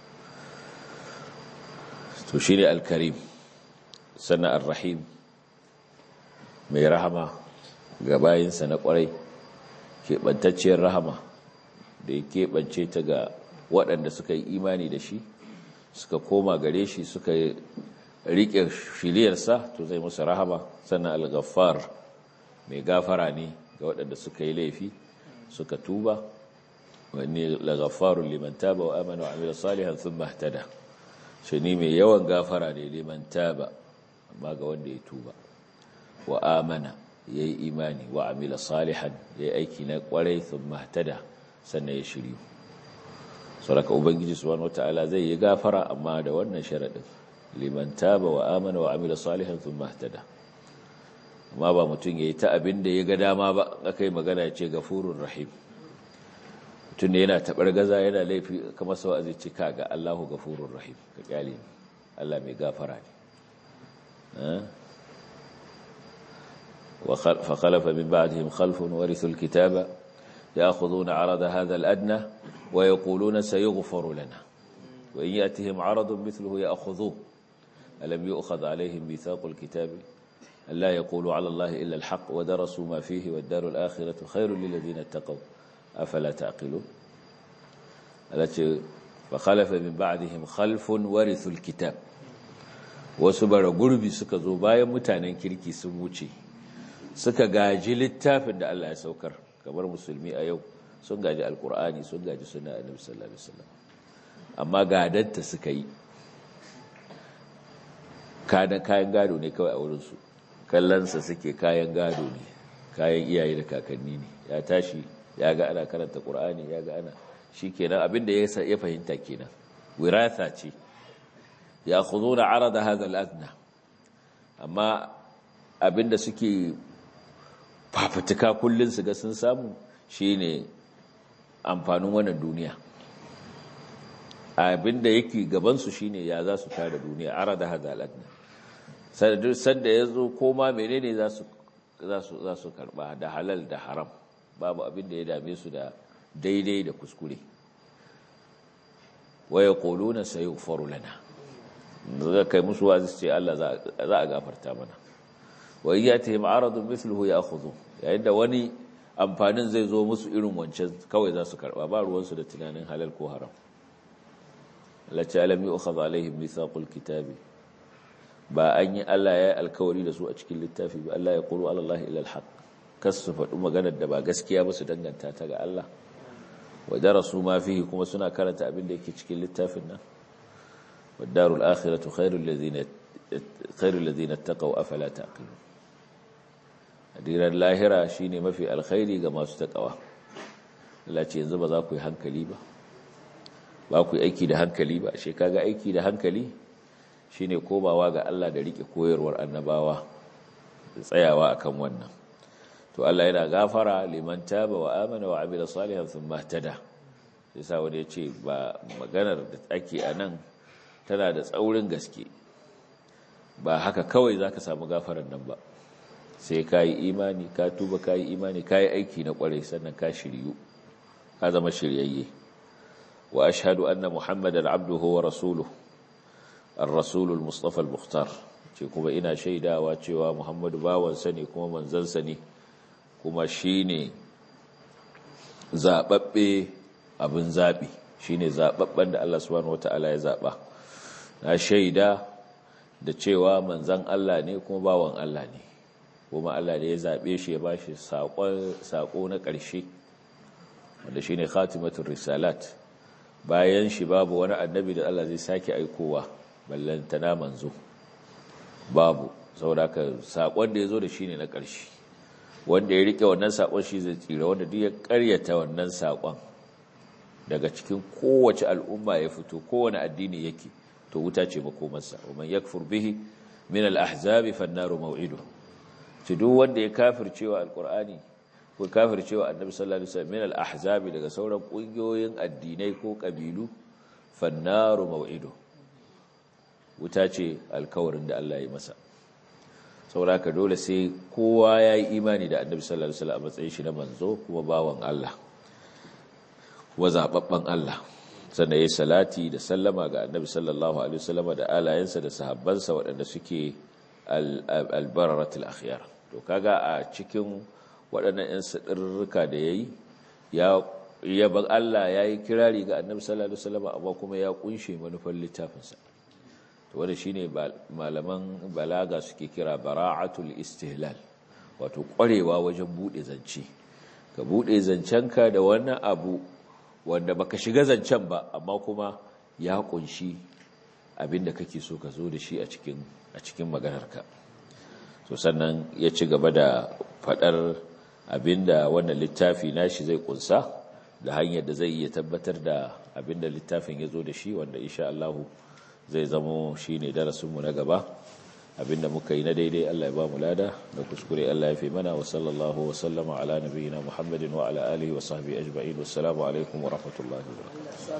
to shine al-karim sannan ar-rahim mai rahama ga bayinsa na kwarai keɓantacciyar rahama da ya keɓance ta ga waɗanda suka yi imani da shi suka koma gare shi suka riƙe shiriyarsa to zai musu rahama sannan al-ghaffar mai gafara ne ga waɗanda suka yi laifi suka tuba wani lagaffarun liman taba wa amana wa amila salihan sun mahtada shi ni mai yawan gafara ne liman taba amma ga wanda ya tuba wa amana ya yi imani wa amila salihan ya yi aiki na kwarai sun mahtada sannan ya shiryu sauraka ubangiji subhanahu wata'ala zai yi gafara amma da wannan sharaɗin liman taba wa amana wa amila salihan sun mahtada amma ba mutum ya yi ta abin da ya ga dama ba aka yi magana ya ce gafurun rahim mutum da yana taɓar gaza yana laifi kamar sau a zai ce ka ga allahu gafurun rahim ka kyale ne allah mai gafara ne فخلف من بعدهم خلف ورثوا الكتاب يأخذون عرض هذا الأدنى ويقولون سيغفر لنا وإن يأتهم عرض مثله يأخذوه ألم يؤخذ عليهم ميثاق الكتاب ألا يقولوا على الله إلا الحق ودرسوا ما فيه والدار الآخرة خير للذين اتقوا أفلا تعقلون التي فخلف من بعدهم خلف ورثوا الكتاب وسبر قربي سكا زبايا متانا كيركي سموشي suka gaji littafin da Allah ya saukar kamar musulmi a yau sun gaji alkur'ani sun gaji suna annabi sallallahu alaihi wasallam amma gadanta suka yi kada kayan gado ne kawai a wurin su kallansa suke kayan gado ne kayan iyaye da kakanni ne ya tashi ya ga ana karanta qur'ani ya ga ana shikenan abinda ya ya fahimta kenan wiratha ce ya khuduna arada hadha al-adna amma abinda suke fafutuka kullun su ga sun samu shine amfanin wannan duniya abinda yake gaban su shine ya za su tare duniya arada hadha al-adna sanda ya zo koma menene za su karba da halal da haram babu abin da ya dame su da daidai da kuskure waya koluna sai faru lana da kai musu wazi ce Allah za a gafarta mana wa iya ta yi ma'aradun misluhu ya akhudhu yayin da wani amfanin zai zo musu irin wancan kawai za su karba ba ruwansu da tunanin halal ko haram Allah ce alam yu'khadha alaihim mithaqul kitabi ba an yi Allah ya yi alkawari da su a cikin littafi ba Allah ya ƙuru Allah ila alhaq kas su faɗi maganar da ba gaskiya ba su danganta ta ga Allah wa darasu ma fihi kuma suna karanta abin da yake cikin littafin nan wa darul akhiratu khairul ladina khairul ladina taqaw afala taqilun adiran lahira shine mafi alkhairi ga masu taqawa Allah ce yanzu ba za ku yi hankali ba ba ku yi aiki da hankali ba she kaga aiki da hankali shine komawa ga Allah da rike koyarwar annabawa da tsayawa akan wannan to Allah yana gafara liman taba wa amana wa amila salihan thumma tada yasa wanda yace ba maganar da ake anan tana da tsaurin gaske ba haka kawai zaka samu gafaran nan ba sai kai imani ka tuba kai imani kai aiki na kwarai sannan ka shiryu ka zama shiryayye wa ashhadu anna muhammadan abduhu wa rasuluhu الرسول المصطفى المختار ce kuma ina shaidawa cewa Muhammadu bawansa ne kuma manzansa ne kuma shine zababbe abin zabi shine zababben da Allah subhanahu wataala ya zaba na shaida da cewa manzan Allah ne kuma bawan Allah ne kuma Allah ne ya zabe shi ya bashi sako na ƙarshe wanda shine khatimatul risalat bayan shi babu wani annabi da Allah zai sake aikowa ballantana manzo babu saboda ka sakon da ya zo da shi ne na ƙarshe wanda ya rike wannan sakon shi zai tsira wanda duk ya ƙaryata wannan sakon daga cikin kowace al'umma ya fito kowane addini yake to wuta ce makomarsa wa man yakfur bihi min al-ahzabi fan-naru maw'idu ci duk wanda ya kafircewa alqur'ani ko kafircewa annabi sallallahu alaihi wasallam min al-ahzabi daga sauran kungiyoyin addinai ko kabilu fan-naru maw'idu wuta ce alkawarin da Allah ya masa sauraka dole sai kowa ya yi imani da annabi sallallahu alaihi wasallam a matsayin shi na manzo kuma bawan Allah wa zababban Allah sannan yayi salati da sallama ga annabi sallallahu alaihi wasallam da alayensa da sahabbansa waɗanda suke al-bararatul akhyar to kaga a cikin waɗannan ƴan sadirruka da yayi ya yaban Allah yayi kirari ga annabi sallallahu alaihi wasallam amma kuma ya kunshe manufar littafinsa wanda shine malaman balaga suke kira bara'atul istihlal wato ƙwarewa wajen bude zance ka bude zancenka da wannan abu wanda baka shiga zancen ba amma kuma ya kunshi abinda kake so ka zo da shi a cikin a cikin maganarka so sannan ya ci gaba da fadar abinda wannan littafi nashi zai kunsa da hanyar da zai iya tabbatar da abinda littafin ya zo da shi wanda insha Allah zai zamo shi ne darasinmu na gaba abinda muka yi na daidai Allah ya ba mu lada da kuskure Allah ya fi mana wa sallallahu wa sallama ala nabiyyina Muhammadin wa ala alihi wa sahbihi ajma'in wassalamu alaikum wa rahmatullahi wa barakatuh